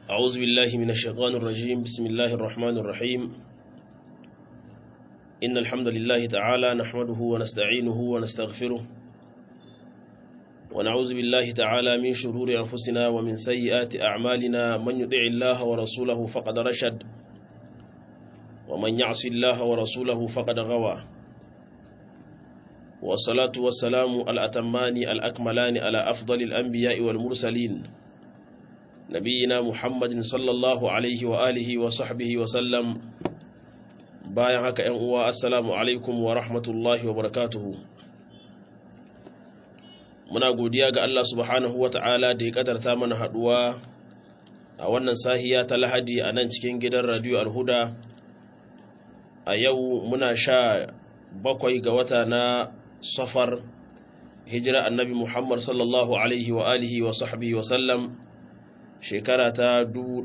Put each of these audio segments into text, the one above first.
أعوذ بالله من الشيطان الرجيم بسم الله الرحمن الرحيم إن الحمد لله تعالى نحمده ونستعينه ونستغفره ونعوذ بالله تعالى من شرور أنفسنا ومن سيئات أعمالنا من يطع الله ورسوله فقد رشد ومن يعص الله ورسوله فقد غوى والصلاة والسلام الأتمان الأكملان على أفضل الأنبياء والمرسلين نبينا محمد صلى الله عليه وآله وصحبه وسلم bayan haka ‘yan uwa assalamu alaikum wa rahmatullahi wa barakatuhu muna godiya ga Allah subhanahu wa ta'ala da ya kadarta mana haɗuwa a wannan sahiya ta lahadi a nan cikin gidan radiyo alhuda a yau muna sha bakwai ga wata na safar hijira annabi muhammad sallallahu alaihi wa alihi wa sahbihi wa sallam shekara ta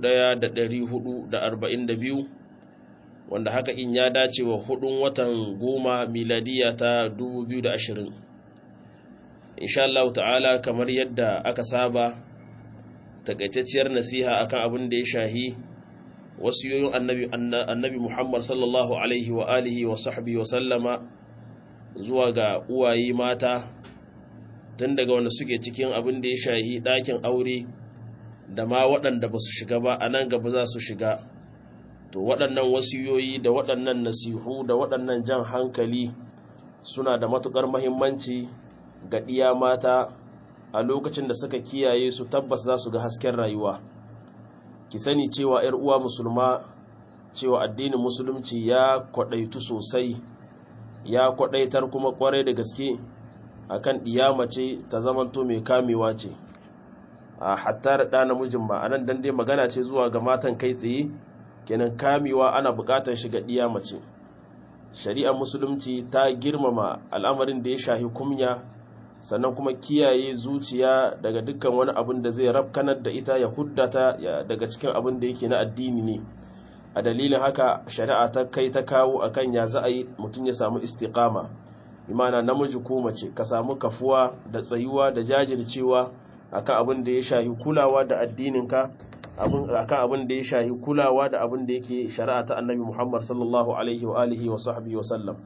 1442 wanda haka in ya dace wa hudun watan goma miladiya ta 2020 insha Allah ta'ala kamar yadda aka saba takaitacciyar nasiha akan abin da ya shahi wasiyoyin annabi annabi Muhammad sallallahu alaihi wa alihi wa sahbihi wa sallama zuwa ga uwaye mata tun daga wanda suke cikin abin da ya shahi ɗakin aure da ma waɗanda ba su shiga ba a nan gaba za su shiga to waɗannan wasiyoyi da waɗannan nasihu da waɗannan jan hankali suna da matuƙar mahimmanci ga ɗiya mata a lokacin da suka kiyaye su tabbas za su ga hasken rayuwa ki sani cewa 'yar uwa musulma cewa addinin musulunci ya kwaɗaitu sosai ya kwaɗaitar kuma ƙwarai da gaske akan ɗiya mace ta zamanto mai kamewa ce a hatta da ɗa namijin ba a nan dan dai magana ce zuwa ga matan kai tsaye kenan kamewa ana buƙatar shiga ɗiya mace shari'ar musulunci ta girmama al'amarin da ya shahi kumya sannan kuma kiyaye zuciya daga dukkan wani abin da zai rafkanar da ita ya huddata daga cikin abin da yake na addini ne a dalilin haka shari'a ta kai ta kawo akan ya za a yi mutum ya samu istiqama imana namiji ko mace ka samu kafuwa da tsayuwa da jajircewa akan abin da ya shahi kulawa da addininka akan abin da ya shahi kulawa da abin da yake shari'a ta annabi Muhammad sallallahu alaihi wa alihi wa sahbihi wa sallam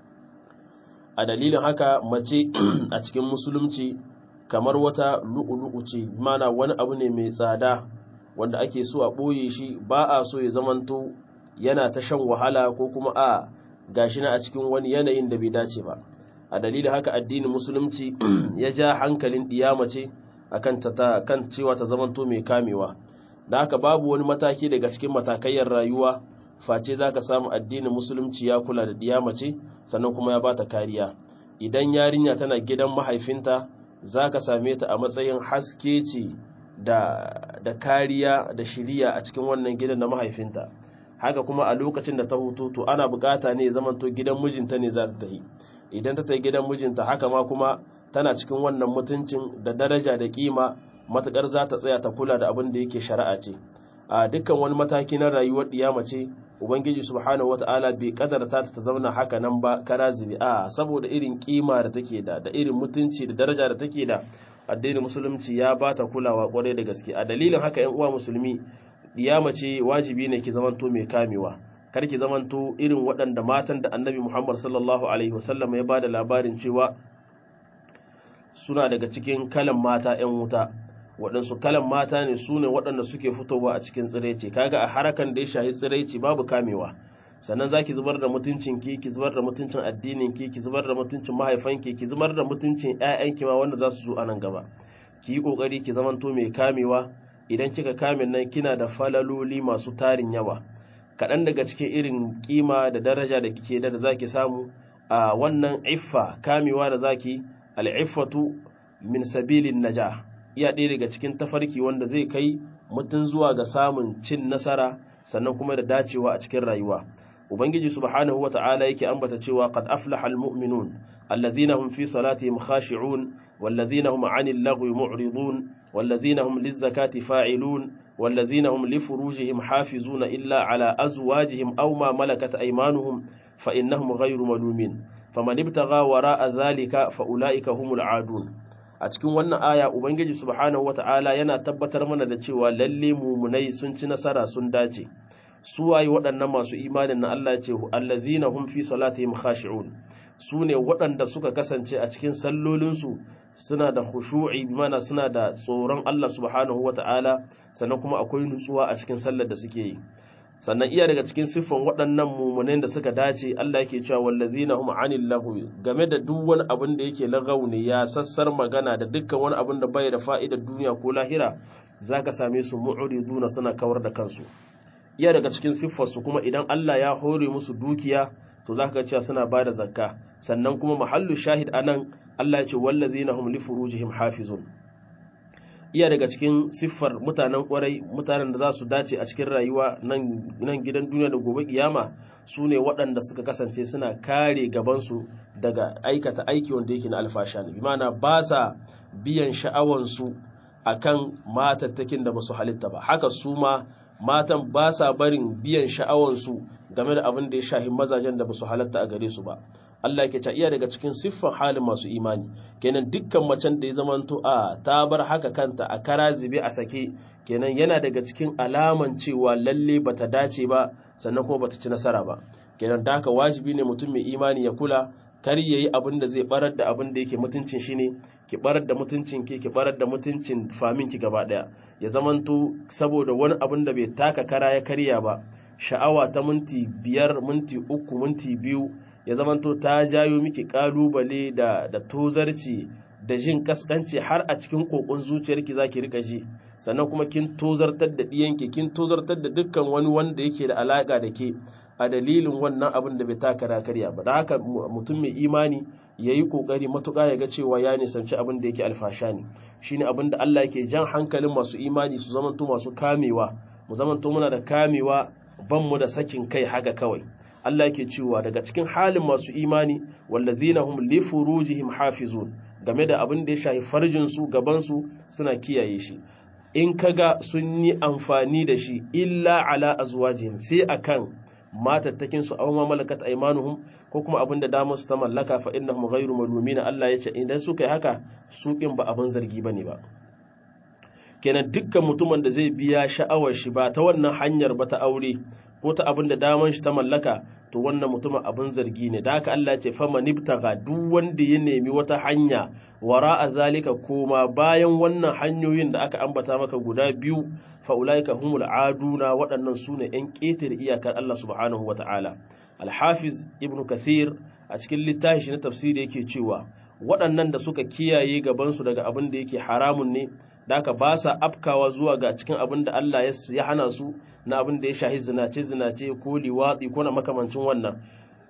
a dalilin haka mace a cikin musulunci kamar wata lu'ulu'u ce mana wani abu ne mai tsada wanda ake so a ɓoye shi ba a so ya zamanto yana ta shan wahala ko kuma a gashi na a cikin wani yanayin da bai dace ba a dalilin haka addinin musulunci ya ja hankalin mace akan ta kan cewa ta zamanto mai kamewa da haka babu wani mataki daga cikin matakayyar rayuwa face za ka samu addinin musulunci ya kula da ɗiya mace sannan kuma ya bata kariya idan yarinya tana gidan mahaifinta za ka same ta a matsayin haske ce da, da kariya da shiriya a cikin wannan gidan na mahaifinta haka kuma a lokacin da ta hutu to ana bukata ne zamanto gidan mijinta ne za ta tafi idan ta tafi gidan mijinta haka ma kuma tana cikin wannan mutuncin da daraja da kima matukar za ta tsaya ta kula da abin da yake shari'a ce a dukkan wani mataki na rayuwar ɗiya mace ubangiji subhanahu wata'ala bai kadarta ta zauna haka nan ba kara zibi a saboda irin kima da take da da irin mutunci da daraja da take da addinin musulunci ya ba ta kulawa kwarai da gaske a dalilin haka yan uwa musulmi ɗiya mace wajibi ne ki zamanto mai kamewa kar ki zamanto irin waɗanda matan da annabi muhammad sallallahu alaihi wasallam ya ba da labarin cewa suna daga cikin kalan mata 'yan wuta waɗansu kalan mata ne su ne waɗanda suke fitowa a cikin tsiraici kaga a harakan da ya shahi tsiraici babu kamewa sannan za ki zubar da mutuncinki ki zubar da mutuncin addininki ki zubar da mutuncin mahaifanki ki zubar da mutuncin 'ya'yanki ma wanda za su zo a nan gaba ki yi ƙoƙari ki zamanto mai kamewa idan kika kame nan kina da falaloli masu tarin yawa kaɗan daga cikin irin kima da daraja da kike da za ki samu a wannan iffa kamewa da zaki al'iffatu min sabilin naja iya ɗaya daga cikin tafarki wanda zai kai mutum zuwa ga samun cin nasara sannan kuma da dacewa a cikin rayuwa ubangiji subhanahu wata'ala yake ambata cewa qad aflaha almu'minun alladhina hum fi salatihim khashi'un walladhina hum 'anil lagwi mu'ridun walladhina hum lizakati fa'ilun walladhina hum li furujihim hafizuna illa 'ala azwajihim aw ma malakat aymanuhum fa innahum ghayru malumin faman ibtagha wara'a dhalika fa ulaika humul 'adun a cikin wannan aya ubangiji subhanahu wata'ala yana tabbatar mana da cewa lalle mumunai sun ci nasara sun dace su waye waɗannan masu imanin na Allah ce allazina hum fi salatihim khashi'un su ne waɗanda suka kasance a cikin sallolinsu suna da khushu'i bimana suna da tsoron Allah subhanahu wata'ala sannan kuma akwai nutsuwa a cikin sallar da suke yi sannan iya daga cikin siffan waɗannan mumunan da suka dace Allah yake cewa wallazina hum anil lahu game da duk wani abin da yake lagaw ne ya sassar magana da dukkan wani abin da bai da fa'idar duniya ko lahira zaka same su mu'riduna suna kawar da kansu iya daga cikin siffar su kuma idan Allah ya hore musu dukiya to zaka ga cewa suna bada zakka sannan kuma mahallu shahid anan Allah ya ce wallazina hum li furujihim hafizun iya daga cikin siffar mutanen kwarai mutanen da za su dace a cikin rayuwa nan gidan duniya da gobe kiyama su ne waɗanda suka kasance suna kare gabansu daga aikata aiki wanda yake na alfasha ne bimana ba sa biyan sha'awansu a kan matattakin da ba su halitta ba haka su ma matan ba sa barin biyan sha'awansu game da abin da ya shahi mazajen da ba su halatta a gare su ba Allah ke ta iya daga cikin siffar halin masu imani kenan dukkan macen da ya zamanto a ta bar haka kanta a kara zube a sake kenan yana daga cikin alaman cewa lalle bata dace ba sannan kuma bata ci nasara ba kenan da haka wajibi ne mutum mai imani ya kula kar yayi abin da zai barar da abin da yake mutuncin shi ne ki barar da mutuncin ki ki barar da mutuncin famin ki gaba daya ya zamanto saboda wani abin da bai taka kara ya karya ba sha'awa ta minti biyar minti uku minti biyu ya zamanto ta jayo miki kalubale da da tozarci da jin kaskanci har a cikin kokon zuciyarki zaki rika ji sannan kuma kin tozartar da diyanki kin tozartar da dukkan wani wanda yake da alaka da ke a dalilin wannan abin da bai taka karya ba da haka mutum mai imani ya yi kokari matuƙa ya ga cewa ya nisanci abin da yake alfasha ne shine abin da Allah yake jan hankalin masu imani su zamanto masu kamewa mu zamanto muna da kamewa ban mu da sakin kai haka kawai Allah yake cewa daga cikin halin masu imani wallazina hum li furujihim hafizun game da abin da ya shafi farjin su gaban su suna kiyaye shi in kaga sun yi amfani da shi illa ala azwajihim sai akan matattakin su aw ma malakat aymanuhum ko kuma abin da damar su ta mallaka fa innahum ghayru malumina Allah ya ce idan suka yi haka su kin ba abin zargi bane ba kenan dukkan mutumin da zai biya sha'awar shi ba ta wannan hanyar ba ta aure ko ta abin da daman shi ta mallaka to wannan mutumin abin zargi ne da haka Allah ya ce fama nibtaga duk wanda ya nemi wata hanya wara a zalika koma bayan wannan hanyoyin da aka ambata maka guda biyu fa ulaika humul aduna waɗannan su ne ƴan ƙetare iyakar Allah subhanahu wata'ala al-hafiz ibnu kathir a cikin littafi shi na tafsiri yake cewa waɗannan da suka kiyaye gabansu daga abin da yake haramun ne da aka ba sa afkawa zuwa ga cikin abin da Allah ya hana su na abin da ya shahi zinace-zinace ko liwatsi ko na makamancin wannan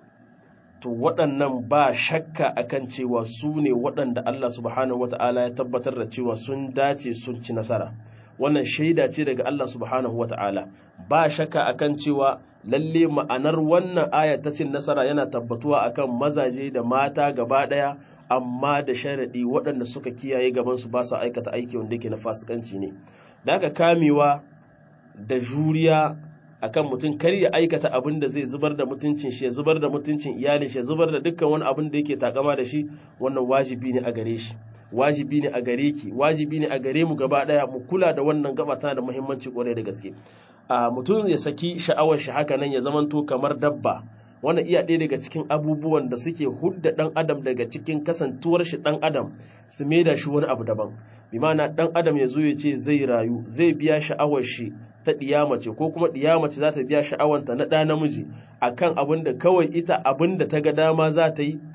to waɗannan ba shakka akan cewa su ne waɗanda Allah subhanahu wata'ala ya tabbatar da cewa sun dace sun ci nasara wannan shaida ce daga Allah subhanahu wata'ala ba shakka akan cewa lalle ma'anar wannan aya ta cin nasara yana tabbatuwa akan mazaje da mata gaba ɗaya amma da sharaɗi waɗanda suka kiyaye gabansu ba su aikata aiki wanda yake na fasikanci ne da aka kamewa da juriya akan mutum kar ya aikata abin da zai zubar da mutuncin shi ya zubar da mutuncin iyalin shi ya zubar da dukkan wani abin da yake takama da shi wannan wajibi ne a gare shi wajibi ne a gare ki wajibi ne a gare mu gaba daya mu kula da wannan gaba tana da muhimmanci kwarai da gaske a mutum ya saki sha'awar shi haka nan ya zamanto kamar dabba wannan iya ɗaya daga cikin abubuwan da suke hudda ɗan adam daga cikin kasantuwar shi ɗan adam su maida shi wani abu daban bi ma'ana ɗan adam ya zo ya ce zai rayu zai biya sha'awar shi ta ɗiyamace ko kuma ɗiyamace za ta biya sha'awanta na ɗa namiji akan abin da kawai ita abin da ta ga dama za ta yi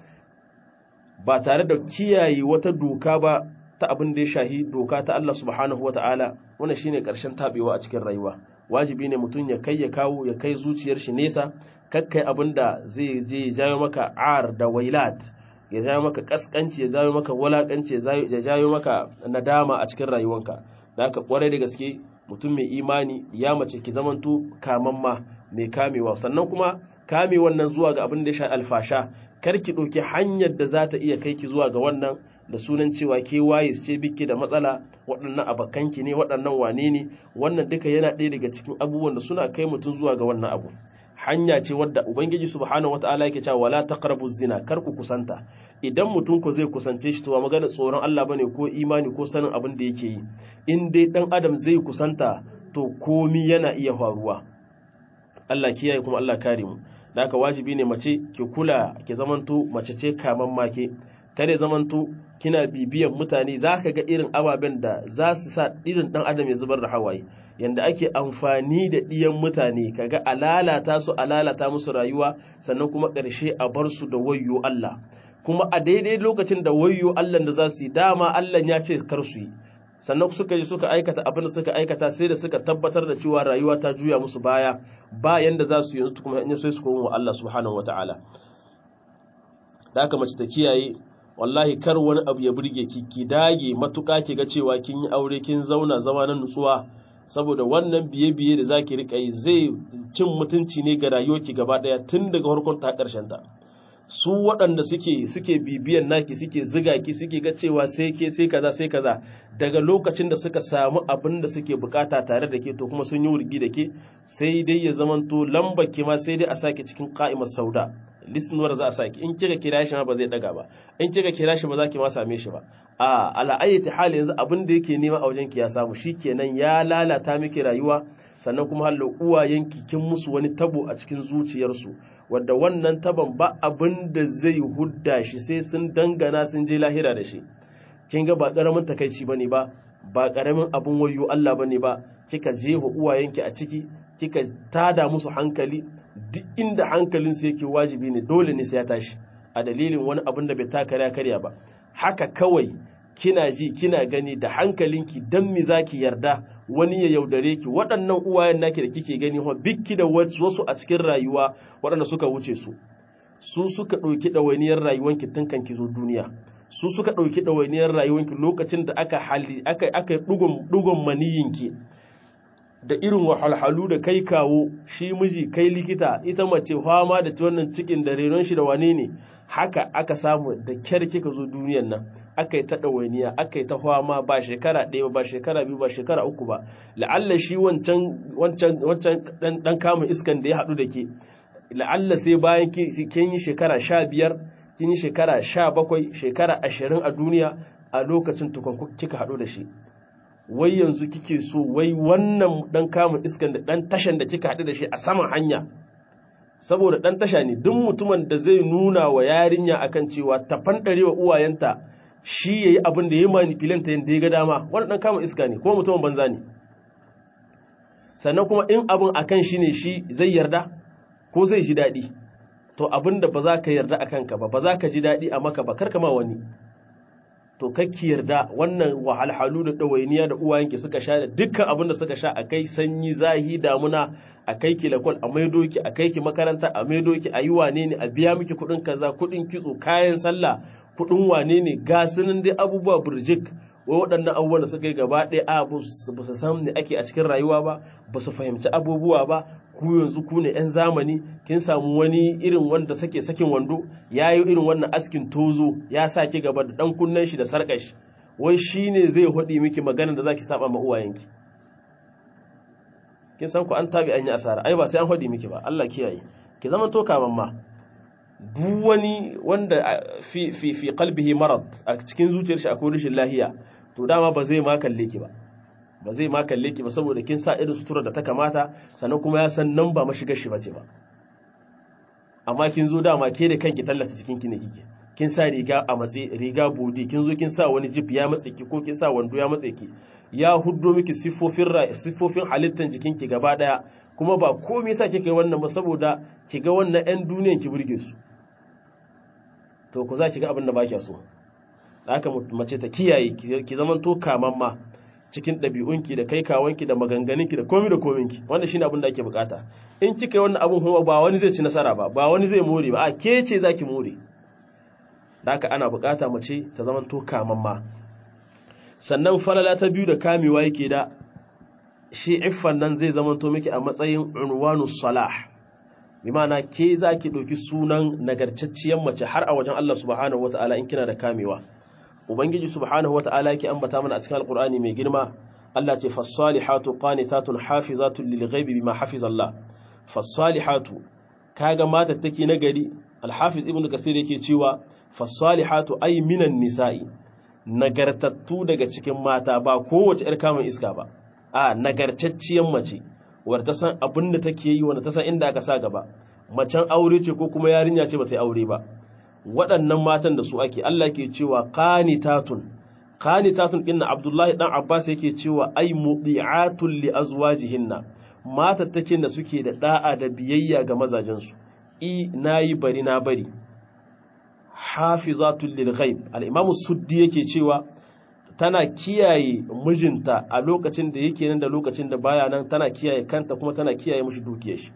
ba tare da kiyaye wata doka ba ta abin da ya shahi doka ta Allah subhanahu wata'ala wannan shine ƙarshen taɓewa a cikin rayuwa wajibi ne mutum ya kai ya kawo ya kai zuciyar shi nesa kakkai abin da zai je ya jawo maka ar da wailat ya jawo maka kaskanci ya jawo maka walakanci ya jawo maka nadama a cikin rayuwanka da haka kwarai da gaske mutum mai imani ya mace ki zamanto kamamma mai kamewa sannan kuma kame wannan zuwa ga abin da ya sha alfasha kar ki ɗauki hanyar da za ta iya kai ki zuwa ga wannan da sunan cewa ke waye ce biki da matsala waɗannan abakanki ne waɗannan wane ne wannan duka yana ɗaya daga cikin abubuwan da suna kai mutum zuwa ga wannan abu hanya ce wadda ubangiji subhanahu wataala yake cewa wala taqrabu zina kar ku kusanta idan mutum ko zai kusance shi to ba magana tsoron Allah bane ko imani ko sanin abin da yake yi in dai dan adam zai kusanta to komi yana iya faruwa Allah kiyaye kuma Allah kare mu da haka wajibi ne mace ki kula ki zamanto mace ce kaman make kada zamanto kina bibiyan mutane za ka ga irin ababen da za su sa irin dan adam ya zubar da hawaye yanda ake amfani da ɗiyan mutane kaga a lalata su a lalata musu rayuwa sannan kuma ƙarshe a bar su da wayyo Allah kuma a daidai lokacin da wayyo Allah da za su yi dama Allah ya ce kar su yi sannan suka yi suka aikata abin da suka aikata sai da suka tabbatar da cewa rayuwa ta juya musu baya ba yanda za su yanzu kuma in sai su koma wa Allah subhanahu wataala da haka mace ta kiyaye wallahi kar wani abu ya burge ki ki dage matuƙa ki ga cewa kin yi aure kin zauna zama na nutsuwa saboda wannan biye-biye da zaki rika yi zai cin mutunci ne ga rayuwarki gaba daya tun daga farkon ta karshen ta su waɗanda suke suke bibiyan naki suke ziga ki suke ga cewa sai ke sai kaza sai kaza daga lokacin da suka samu abin da suke bukata tare da ke to kuma sun yi wurgi da ke sai dai ya zamanto lambar ki ma sai dai a sake cikin ka'imar sauda listener za a saki in kika kira shi ma ba zai daga ba in kika kira shi ba za ki ma same shi ba a ala ayyati hali yanzu abin da yake nema a wajen ki ya samu shikenan ya lalata miki rayuwa sannan kuma hallo uwayenki kin musu wani tabo a cikin zuciyarsu wanda wannan taban ba abin da zai hudda shi sai sun dangana sun je lahira da shi kin ga ba karamin takaici bane ba ba karamin abin wayo Allah bane ba kika jefa uwayenki a ciki kika tada musu hankali duk inda hankalinsu yake wajibi ne dole ne sai ya tashi a dalilin wani abin da bai taka karya ba haka kawai kina ji kina gani da hankalinki dan mi zaki yarda wani ya yaudare ki waɗannan uwayen naki da kike gani ho bikki da wasu a cikin rayuwa waɗanda suka wuce su su suka ɗauki ɗawainiyar rayuwanki tun kan ki zo duniya su suka ɗauki ɗawainiyar rayuwanki lokacin da aka hali aka aka ɗugon maniyinki da irin wahalhalu da kai kawo shi miji kai likita ita mace fama da wannan cikin da renon shi da wane ne haka aka samu da kyar kika zo duniyan nan aka yi ta ɗawainiya aka yi ta fama ba shekara ɗaya ba shekara biyu ba shekara uku ba la'alla shi wancan wancan wancan dan kama iskan da ya haɗu da ke la'alla sai bayan kin yi shekara sha biyar kin yi shekara sha bakwai shekara ashirin a duniya a lokacin tukun kika haɗu da shi wai yanzu kike so wai wannan dan kama iskan da dan tashan da kika haɗu da shi a saman hanya saboda dan tasha ne duk mutumin da zai nuna wa yarinya akan cewa ta fandare wa uwayenta shi yayi abin da ya manipulanta yanda ya ga dama wannan dan kama iska ne kuma mutumin banza ne sannan kuma in abin akan shi ne shi zai yarda ko zai ji daɗi to abin da ba za ka yarda a kanka ba ba za ka ji daɗi a maka ba karka ma wani to kakki yarda wannan wahalhalu da ɗawainiya da uwayenki suka sha da dukkan abin da suka sha a kai sanyi zahi damuna a kai ki lakwal a maido ki a kai ki makaranta a maido ki a yi wane ne a biya miki kuɗin kaza kuɗin kitso kayan sallah kuɗin wane ne ga sunan dai abubuwa burjik wai waɗannan abubuwan da suka yi gaba ɗaya a ba su san ne ake a cikin rayuwa ba ba su fahimci abubuwa ba ku yanzu ku ne 'yan zamani kin samu wani irin wanda sake sakin wando ya yi irin wannan askin tozo ya sa ki gaba da ɗan kunnen shi da sarƙar shi wai shi ne zai haɗi miki maganar da za ki saba ma uwayenki kin san ku an tabi an yi asara ai ba sai an haɗi miki ba Allah kiyaye ki zama to kaman ma duk wani wanda fi fi fi qalbihi marad a cikin zuciyar shi akwai rashin lahiya to dama ba zai ma kalle ki ba ba zai ma kalle ki ba saboda kin sa irin sutura da ta kamata sannan kuma ya san nan ba mashigar shi bace ba amma kin zo dama ke da kanki tallata cikin ki ne kike kin sa riga a matse riga bodi kin zo kin sa wani jip ya matse ki ko kin sa wando ya matse ki ya huddo miki siffofin siffofin halittan jikin ki gaba daya kuma ba komai yasa kika yi wannan ba saboda ki ga wannan ƴan duniyan ki burge su to ku za ki ga abin da ba kya so haka mace ta kiyaye ki zaman to kamamma cikin ɗabi'unki da kai kawanki da maganganunki da komi da kominki wanda shine abin da ake bukata in kika yi wannan abin kuma ba wani zai ci nasara ba ba wani zai more ba a ke ce zaki more da haka ana bukata mace ta zaman to kamamma sannan falala ta biyu da kamewa yake da shi iffan nan zai zaman to miki a matsayin unwanu salah bi ma'ana ke zaki ɗauki sunan nagartacciyar mace har a wajen Allah subhanahu wataala in kina da kamewa ubangiji subhanahu wata'ala yake ambata mana a cikin alqur'ani mai girma Allah ce fas-salihatu qanitatun hafizatun lil ghaibi bima hafizallah fasalihatu kaga matattaki na gari alhafiz ibnu kasir yake cewa fasalihatu ay minan nisa'i nagartattu daga cikin mata ba kowace yar kamun iska ba a nagartacciyar mace wadda ta san abin da take yi wanda ta san inda aka sa gaba macen aure ce ko kuma yarinya ce ba ta yi aure ba waɗannan matan da su ake Allah ke cewa qanitatun qanitatun inna Abdullahi dan Abbas yake cewa ay mudi'atun li azwajihinna matattakin da suke da da'a da biyayya ga mazajensu i nayi bari na bari hafizatul lil ghaib al-imam suddi yake cewa tana kiyaye mijinta a lokacin da yake nan da lokacin da baya nan tana kiyaye kanta kuma tana kiyaye mishi dukiyar shi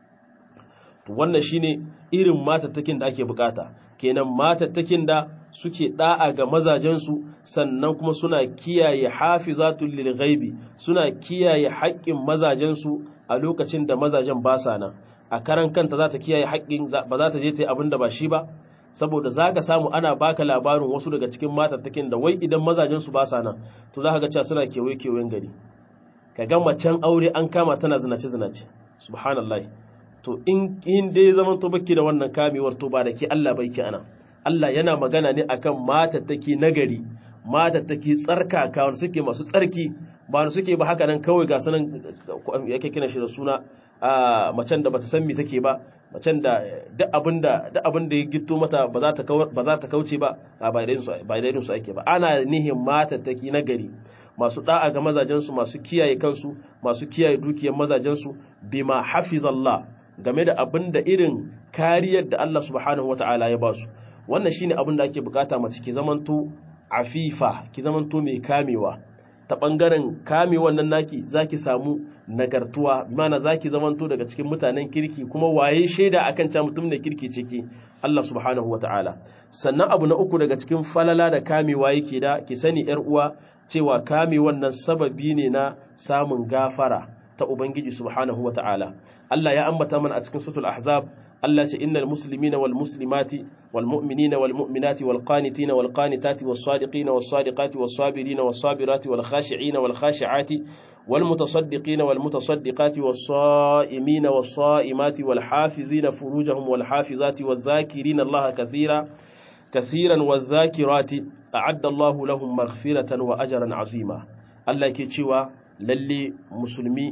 to wannan shine irin matattakin da ake bukata kenan matattakin da suke da'a ga mazajensu sannan kuma suna kiyaye hafizatul lil ghaibi suna kiyaye haƙƙin mazajensu a lokacin da mazajen ba sa nan a karan kanta za ta kiyaye haƙƙin ba za ta je ta yi abin da ba shi ba saboda za ka samu ana baka labarin wasu daga cikin matattakin da wai idan mazajensu ba sa nan to za ka ga cewa suna kewaye-kewayen gari ka ga macen aure an kama tana zinace-zinace subhanallah to in in dai zaman to baki da wannan kamewar to ba da ke Allah bai ki ana Allah yana magana ne akan matattaki nagari matattaki tsarkaka wanda suke masu tsarki ba wanda suke ba haka nan kawai ga sanan yake kina shi da suna a macen da bata san me take ba macen da duk abinda duk abinda ya gitto mata ba za ta ba za ta kauce ba ba da su ba da su ake ba ana nihin matattaki nagari masu da'a ga mazajen su masu kiyaye kansu masu kiyaye dukiyar mazajen su bima hafizallah game da abinda irin kariyar da Allah subhanahu wataala ya ba su wannan shine abin da ake bukata mace ki zamanto afifa ki zamanto mai kamewa ta bangaren kame wannan naki zaki samu nagartuwa mana zaki zamanto daga cikin mutanen kirki kuma waye shaida akan cewa mutum ne kirki ciki Allah subhanahu wataala sannan abu na uku daga cikin falala da kamewa yake da ki sani yar uwa cewa kame wannan sababi ne na samun gafara ta ubangiji subhanahu wataala Allah ya ambata mana a cikin suratul ahzab Allah ce innal muslimina wal muslimati wal mu'minina wal mu'minati wal qanitina wal qanitati was sadiqina was sadiqati was sabirina was sabirati wal khashi'ina wal khashi'ati wal mutasaddiqina wal mutasaddiqati was sa'imina was sa'imati wal hafizina furujahum wal hafizati wal dhakirina Allah kathira kathiran wal dhakirati a'adda Allah lahum maghfiratan wa ajran 'azima Allah ke cewa lalle musulmi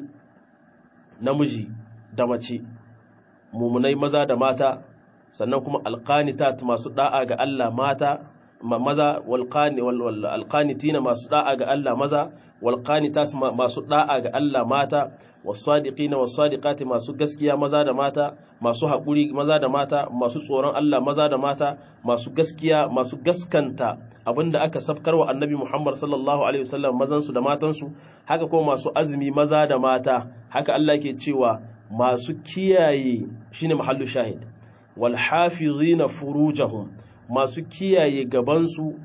namiji da mace mumunai maza da mata sannan kuma alqanitat masu da'a ga Allah mata maza walqani wal alqanitina masu da'a ga Allah maza walqanitas masu da'a ga Allah mata wasadiqina wasadiqati masu gaskiya maza da mata masu haƙuri maza da mata masu tsoron Allah maza da mata masu gaskiya masu gaskanta abinda aka safkarwa annabi Muhammad sallallahu alaihi wasallam mazan su da matan su haka kuma masu azumi maza da mata haka Allah ke cewa masu kiyaye shine mahallu shahid wal hafizina furujahum masu kiyaye gabansu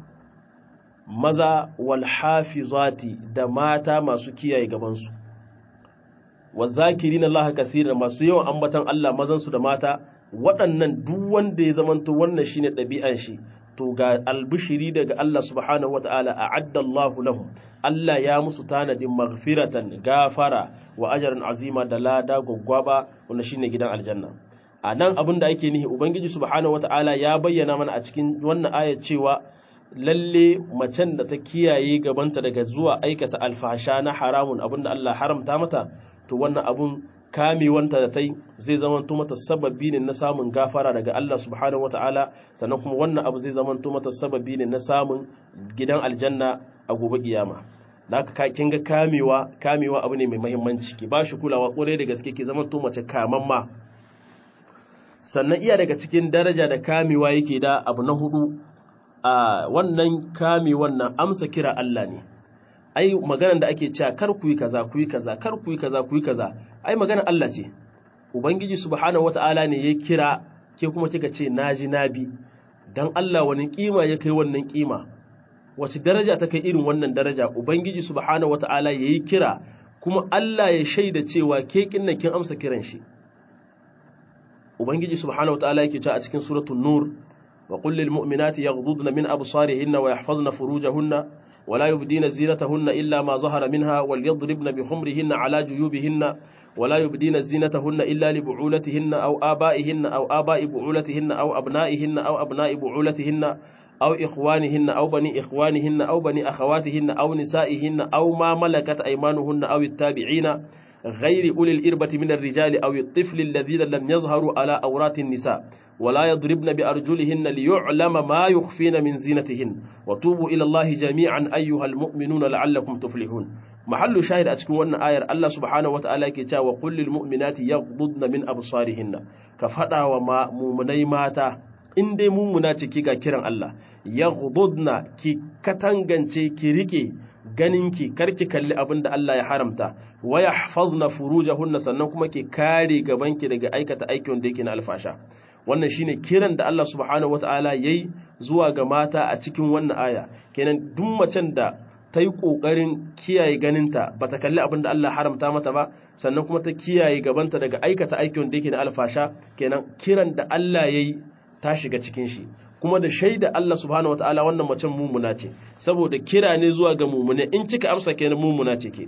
maza wal hafizati da mata masu kiyaye gabansu wadh-dhakirina Allah kaseeran masu yawan ambatan Allah mazansu da mata waɗannan duk wanda ya zamanto wannan shine ɗabi'an shi to ga albishiri daga Allah subhanahu wata'ala a'adda Allah lahum Allah ya musu tanadin maghfiratan gafara wa ajran azima da lada gwaggwaba wanda shine gidan aljanna a nan abin da ake nihi ubangiji subhanahu wata'ala ya bayyana mana a cikin wannan ayar cewa lalle macen da ta kiyaye gabanta daga zuwa aikata alfasha na haramun abin da Allah haramta mata to wannan abun kamewanta da ta yi zai zamanto mata sababi ne na samun gafara daga Allah subhanahu wata'ala sannan kuma wannan abu zai zamanto mata sababi ne na samun gidan aljanna a gobe kiyama da haka kin ga kamewa kamewa abu ne mai muhimmanci ki ba shi kulawa kwarai da gaske ki zamanto mace kamamma sannan iya daga cikin daraja da kamewa yake da abu na hudu a wannan kame wannan amsa kira Allah ne ai maganar da ake cewa kar ku yi kaza ku yi kaza kar ku yi kaza ku yi kaza ai maganar Allah ce ubangiji subhanahu wataala ne ya kira ke kuma kika ce naji nabi dan Allah wani kima ya kai wannan kima wace daraja ta kai irin wannan daraja ubangiji subhanahu wataala yayi kira kuma Allah ya shaida cewa ke kinnan kin amsa kiran shi ubangiji subhanahu wataala yake cewa a cikin suratul nur wa qul lil mu'minati yaghdudna min absarihinna wa yahfazna furujahunna wa la yubdina zinatahunna illa ma zahara minha wal yadribna bi khumrihinna ala juyubihinna ولا يبدين زينتهن إلا لبعولتهن أو آبائهن أو آباء بعولتهن أو أبنائهن أو أبناء بعولتهن أو إخوانهن أو بني إخوانهن أو بني أخواتهن أو نسائهن أو ما ملكت أيمانهن أو التابعين غير أولي الإربة من الرجال أو الطفل الذين لم يظهروا على أورات النساء ولا يضربن بأرجلهن ليعلم ما يخفين من زينتهن وتوبوا إلى الله جميعا أيها المؤمنون لعلكم تفلحون محل شاهد أتكون أن آية الله سبحانه وتعالى كتا وقل للمؤمنات يغضضن من أبصارهن كفتا وما مؤمني ماتا in dai mummuna ce ki ga kiran Allah ya gududna ki katangance ki rike ganinki karki kalli abin da Allah ya haramta wa yahfazna furujahunna sannan kuma ki kare gabanki daga aikata aikin da yake na alfasha wannan shine kiran da Allah subhanahu wataala yayi zuwa ga mata a cikin wannan aya kenan duk macen da ta yi ƙoƙarin kiyaye ganinta ba ta kalli abin da Allah haramta mata ba sannan kuma ta kiyaye gabanta daga aikata aikin da yake na alfasha kenan kiran da Allah ya yi ta shiga cikin shi kuma da shaida Allah subhanahu wataala wannan macen mumuna ce saboda kira ne zuwa ga mumune in kika amsa kenan mumuna ce ke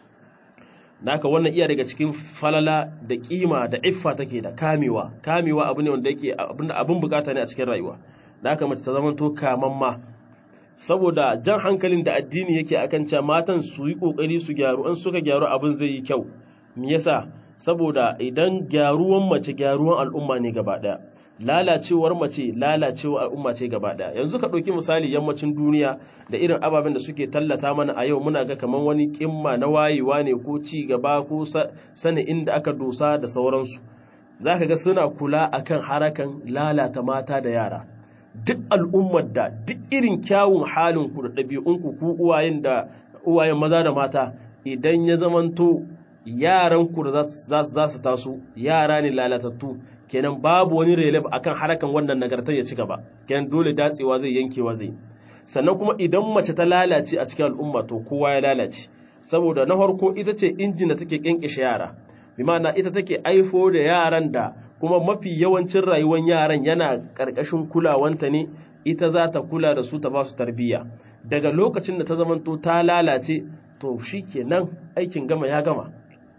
naka wannan iya daga cikin falala da kima da iffa take da kamewa kamewa abu ne wanda yake abin bukata ne a cikin rayuwa naka mace ta zama to kamamma saboda jan hankalin da addini yake akan cewa matan su yi kokari su gyaru in suka gyaru abin zai yi kyau me yasa saboda idan gyaruwan mace gyaruwan al'umma ne gaba daya lalacewar mace lalacewar al'umma ce gaba daya yanzu ka ɗauki misali yammacin duniya da irin ababen da suke tallata mana a yau muna ga kamar wani kimma na wayewa ne ko ci gaba ko sani inda aka dosa da sauransu za ka ga suna kula akan harakan lalata mata da yara duk al'ummar da duk irin kyawun halin ku da ɗabi'unku ku uwayen da uwayen maza da mata idan ya zamanto yaran ku da za su taso yara ne lalatattu kenan babu wani relef akan harakan wannan nagartar ya ci gaba kenan dole datsewa zai yankewa zai sannan kuma idan mace ta lalace a cikin al'umma to kowa ya lalace saboda na farko ita ce injin da take kinkishe yara bi ma'ana ita take aifo da yaran da kuma mafi yawancin rayuwar yaran yana karkashin kulawanta ne ita za ta kula da su ta ba su tarbiyya daga lokacin da ta zamanto ta lalace to shikenan aikin gama ya gama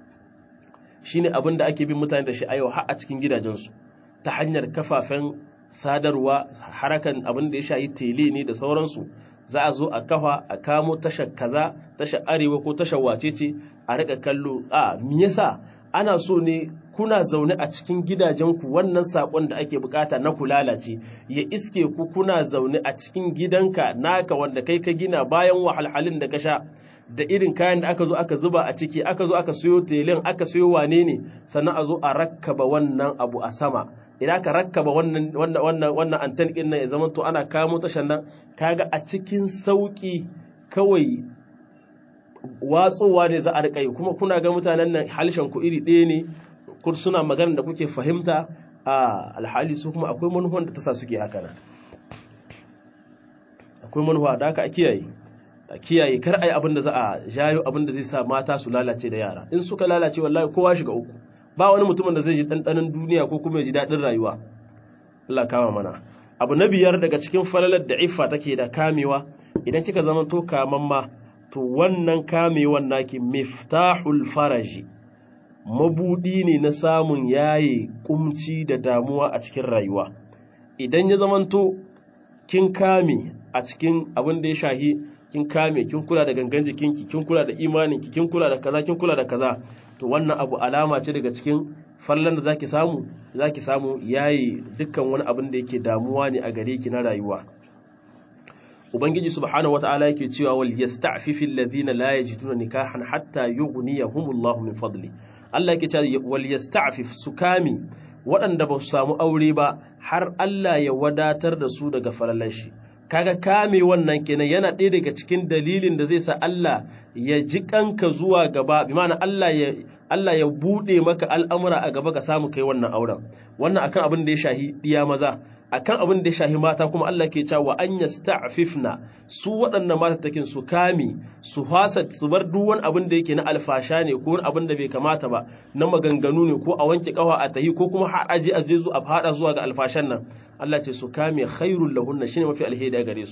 shine abin da ake bin mutane da shi a yau har a cikin gidajensu ta hanyar kafafen sadarwa harakan abin da ya shayi tele ne da sauransu za a zo a kafa a kamo tashar kaza tashar arewa ko tashar wacece a rika kallo a me yasa ana so ne kuna zaune a cikin gidajenku wannan sakon da ake bukata na ku lalace ya iske ku kuna zaune a cikin gidanka naka wanda kai ka gina bayan wahalhalin da ka sha da irin kayan da aka zo aka zuba a ciki aka zo aka siyo telin aka siyo wane ne sannan a zo a rakkaba wannan abu a sama idan aka rakkaba wannan wannan wannan wannan anten din nan ya zama to ana kamo tashan nan kaga a cikin sauki kawai watsowa ne za a rika yi kuma kuna ga mutanen nan halshen ku iri ɗaya ne kur suna magana da kuke fahimta a alhali su kuma akwai manufa da ta sa suke haka nan akwai manufa da aka kiyaye a kiyaye kar a yi abin da za a jayo abin da zai sa mata su lalace da yara in suka lalace wallahi kowa shiga uku ba wani mutumin da zai ji ɗanɗanon duniya ko kuma ya ji daɗin rayuwa Allah kama mana abu na biyar daga cikin falalar da iffa take da kamewa idan kika zama to kamamma to wannan kamewan naki miftahul faraji mabudi ne na samun yaye kumci da damuwa a cikin rayuwa idan ya zamanto kin kame a cikin abin da ya shahi kin kame kin kula da gangan jikinki kin kula da imaninki kin kula da kaza kin kula da kaza to wannan abu alama ce daga cikin fallan da zaki samu zaki samu yayi dukkan wani abin da yake damuwa ne a gare ki na rayuwa ubangiji subhanahu wataala yake cewa wal yasta'fifi alladhina la yajiduna nikahan hatta yughniyahumullahu min fadli Allah yake cewa wal yasta'fif sukami waɗanda ba su samu aure ba har Allah ya wadatar da su daga falalan shi kaga kame wannan kenan yana ɗaya daga cikin dalilin da zai sa Allah ya ji kanka zuwa gaba bi ma'ana Allah ya Allah ya bude maka al'amura a gaba ka samu kai wannan auren wannan akan abin da ya shahi diya maza akan abin da ya shahi mata kuma Allah ke cewa an yasta'fifna su waɗannan mata takin su kame su hasa su bar duk wani abin da yake na alfasha ne ko wani abin da bai kamata ba na maganganu ne ko a wanke kawa a tahi ko kuma har aje a je a fada zuwa ga alfashan nan Allah ce su kame khairul lahunna shine mafi alheri a gare su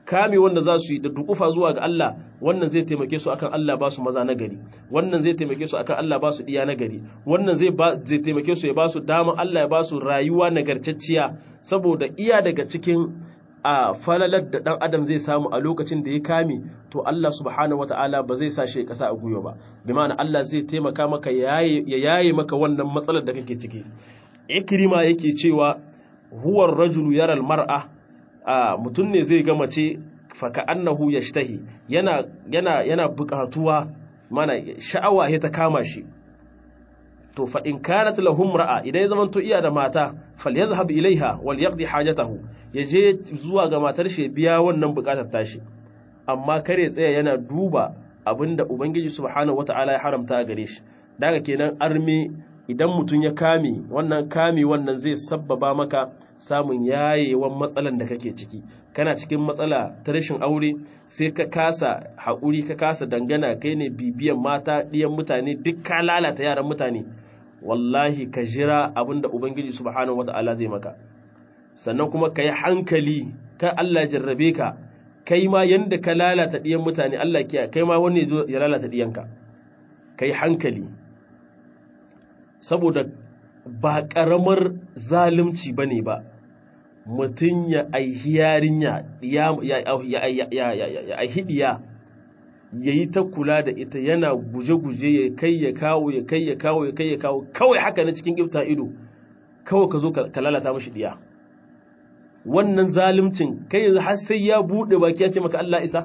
kame wanda za su yi da dukufa zuwa ga Allah wannan zai taimake su akan Allah ba su maza na gari wannan zai taimake su akan Allah ba su iya na gari wannan zai ba zai taimake su ya ba su dama Allah ya ba su rayuwa nagartacciya saboda iya daga cikin a falalar da ɗan adam zai samu a lokacin da ya kame to Allah subhanahu wata'ala ba zai sa shi ƙasa a gwiwa ba bi ma'ana Allah zai taimaka maka ya yaye maka wannan matsalar da kake ciki ikrima yake cewa huwar rajulu yaral mar'a a mutum ne zai ga mace faka annahu yashtahi yana yana yana buƙatuwa mana sha'awa ya ta kama shi to fa in kanat lahum ra'a idan ya zaman to iya da mata falyadhhab ilaiha wal yaqdi hajatahu yaje zuwa ga matar shi biya wannan bukatar tashi amma kare tsaya yana duba abinda ubangiji subhanahu wataala ya haramta a gare shi daga kenan arme idan mutum ya kame wannan kame wannan zai sabbaba maka samun yayewan matsalan da kake ciki kana cikin matsala ta rashin aure sai ka kasa haƙuri ka kasa dangana kai ne bibiyan mata ɗiyan mutane duk ka lalata yaran mutane wallahi ka jira abinda ubangiji subhanahu wata'ala zai maka sannan kuma ka yi hankali ka Allah jarrabe ka kai ma yanda ka lalata ɗiyan mutane Allah kiya kai ma wani ya lalata ɗiyanka ka yi hankali saboda ba ƙaramar zalunci ba ne ba mutum ya aihi yarinya ya aihi ɗiya ya yi ta kula da ita yana guje-guje ya kai ya kawo ya kai ya kawo ya kai ya kawo kawai haka na cikin gifta ido kawai ka zo ka lalata mashi ɗiya wannan zalimcin kai yanzu har sai ya buɗe baki ya ce maka Allah isa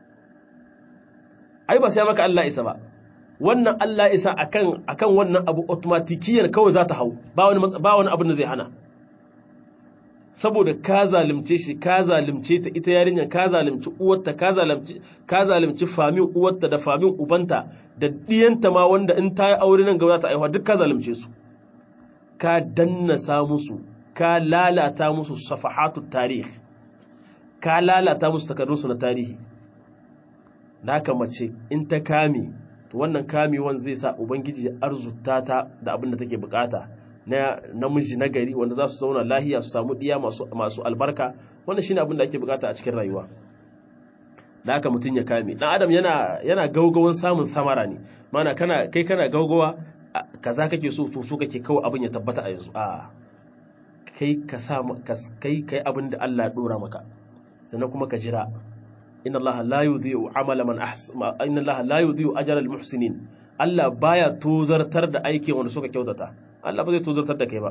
ai ba sai maka Allah isa ba wannan Allah isa akan akan wannan abu automatikiyar kawai za ta hau ba wani ba wani abin da zai hana saboda ka zalimce shi ka zalimce ta ita yarinyar ka zalimci uwarta ka zalimci ka zalimci famin uwarta da famin ubanta da diyanta ma wanda in ta yi aure nan gaba za ta aiwa duk ka zalimce su ka dannasa musu ka lalata musu safahatu tarih ka lalata musu takardunsu na tarihi da haka mace in ta kame to wannan kamewan zai sa ubangiji ya arzuta ta da abin da take bukata na namiji na gari wanda za su zauna lahiya su samu diya masu, masu albarka wannan shine abin da ake bukata a cikin rayuwa da haka mutum ya kame dan adam yana yana gaugawan samun samara ne mana kana kai kana gaugawa kaza kake so to so kake kawai abin ya tabbata a yanzu a kai ka sa kai kai abin da Allah ya dora maka sannan kuma ka jira inna Allah la yudhi'u amala man ahsana inna Allah la yudhi'u ajra al-muhsinin Allah baya tozartar da aikin wanda suka kyautata Allah ba zai tozartar da kai ba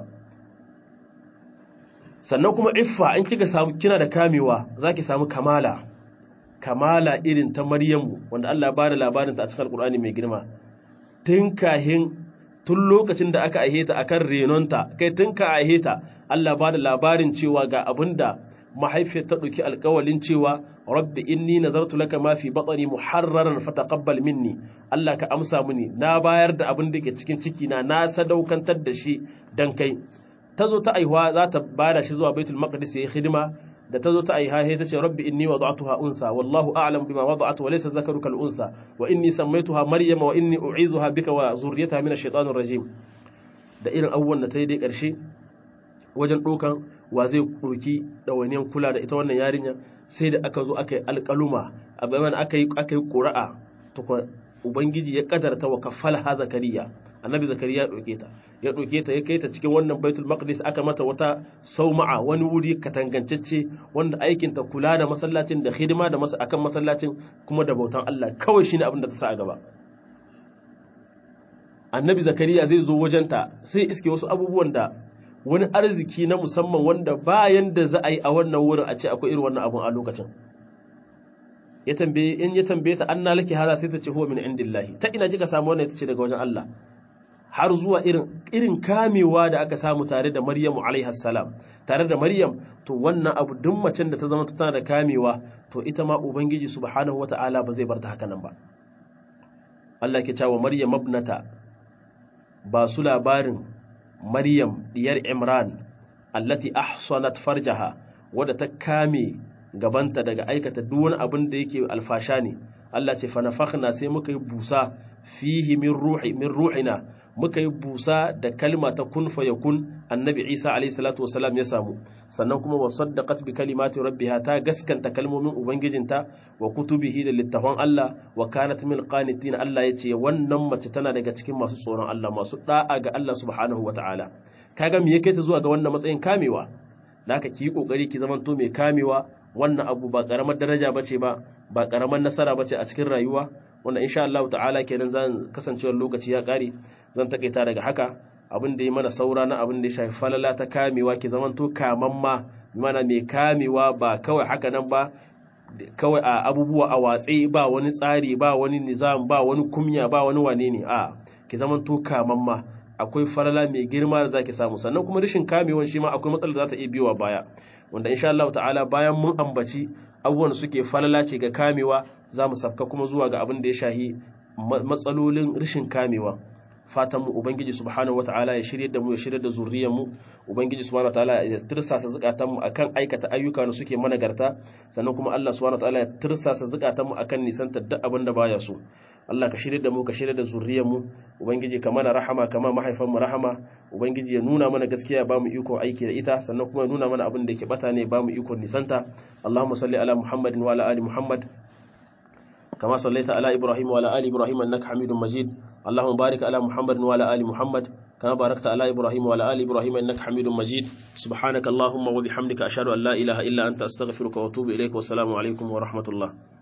sannan kuma iffa in kika samu kina da kamewa zaki samu kamala kamala irin ta Maryamu wanda Allah ya bada labarin ta a cikin Al-Qur'ani mai girma tun kahin tun lokacin da aka aihe ta akan renonta kai tun ka aihe ta Allah ba da labarin cewa ga abinda mahaifiyar ta ɗauki alkawalin cewa rabbi inni nazartu laka ma fi batni muharraran fataqabbal minni Allah ka amsa mini na bayar da abin da ke cikin ciki na na sadaukantar da shi dan kai ta zo ta aihuwa za ta bada shi zuwa baitul maqdis yayi hidima da ta zo ta aiha ta ce rabbi inni wada'tuha unsa wallahu a'lam bima wada'at wa laysa zakaru kal unsa wa inni sammaytuha maryama wa inni u'izuha bika wa zurriyataha min ash-shaytanir rajim da irin abubuwan da ta yi dai karshe wajen ɗaukan wa zai ɗauki ɗawainiyar kula da ita wannan yarinya sai da aka zo aka yi alƙaluma a bayan aka yi aka yi ƙura'a tukwa ubangiji ya kadarta wa kafala ha zakariya annabi zakariya ya ɗauke ta ya ɗauke ta ya kai ta cikin wannan baitul maqdis aka mata wata sauma'a wani wuri katangancacce wanda aikin ta kula da masallacin da hidima da masa akan masallacin kuma da bautan Allah kawai shine abin da ta sa a gaba annabi zakariya zai zo wajenta sai iske wasu abubuwan da wani arziki na musamman wanda bayan da za a yi a wannan wurin a ce akwai irin wannan abun a lokacin ya tambaye in ya tambaye ta anna laki hada sai ta ce huwa min indillahi ta ina kika samu wannan ita ce daga wajen Allah har zuwa irin irin kamewa da aka samu tare da Maryamu alaiha salam tare da Maryam to wannan abu duk macen da ta zama tana da kamewa to ita ma ubangiji subhanahu wataala ba zai bar ta haka nan ba Allah ke cewa Maryam ibnata ba su labarin Maryam diyar Imran allati ahsanat farjaha wadda ta kame gabanta daga aikata duk wani abin da yake alfasha ne Allah ce fa nafakhna sai muka yi busa fihi min ruhi min ruhina muka yi busa da kalma ta kun fa yakun annabi Isa alayhi salatu wasalam ya samu sannan kuma wa saddaqat bi kalimati rabbiha ta gaskanta kalmomin ubangijinta wa kutubihi da littafan Allah wa kanat min qanitin Allah yace wannan mace tana daga cikin masu tsoron Allah masu da'a ga Allah subhanahu wataala kaga me yake ta zuwa ga wannan matsayin kamewa naka ki yi kokari ki zamanto mai kamewa wannan abu ba karamar daraja bace ba ba karamar nasara bace a cikin rayuwa wanda insha Allah ta'ala kenan zan kasancewar lokaci ya kare zan takaita daga haka abin da ya mana saura na abin da ya shafi falala ta kamewa ki zamanto kamamma mana mai kamewa ba kawai haka nan ba kawai a abubuwa a watse ba wani tsari ba wani nizam ba wani kumya ba wani wane ne a ki zamanto kamamma akwai falala mai girma da zaki samu sannan kuma rashin kamewan shi ma akwai matsalar da za ta iya biyowa baya wanda insha Allah ta'ala bayan mun ambaci abubuwan suke falala ce ga kamewa za mu safka kuma zuwa ga abin da ya shahi matsalolin rashin kamewa fatan mu ubangiji subhanahu wataala ya shirye da mu ya shirye da zuriyar mu ubangiji subhanahu wataala ya tirsasa zakatan mu akan aikata ayyuka da suke managarta sannan kuma Allah subhanahu wataala ya tirsasa zakatan mu akan nisantar duk abin da baya so Allah ka shirye da mu ka shirye da zuriyar mu ubangiji ka mana rahama kama mahaifan mu rahama ubangiji ya nuna mana gaskiya ba mu iko aiki da ita sannan kuma ya nuna mana abin da yake bata ne ba mu iko nisanta Allahumma salli ala Muhammadin wa ala ali Muhammad كما صليت على إبراهيم وعلى آل إبراهيم إنك حميد مجيد اللهم بارك على محمد وعلى آل محمد كما باركت على إبراهيم وعلى آل إبراهيم إنك حميد مجيد سبحانك اللهم وبحمدك أشهد أن لا إله إلا أنت أستغفرك وأتوب إليك والسلام عليكم ورحمة الله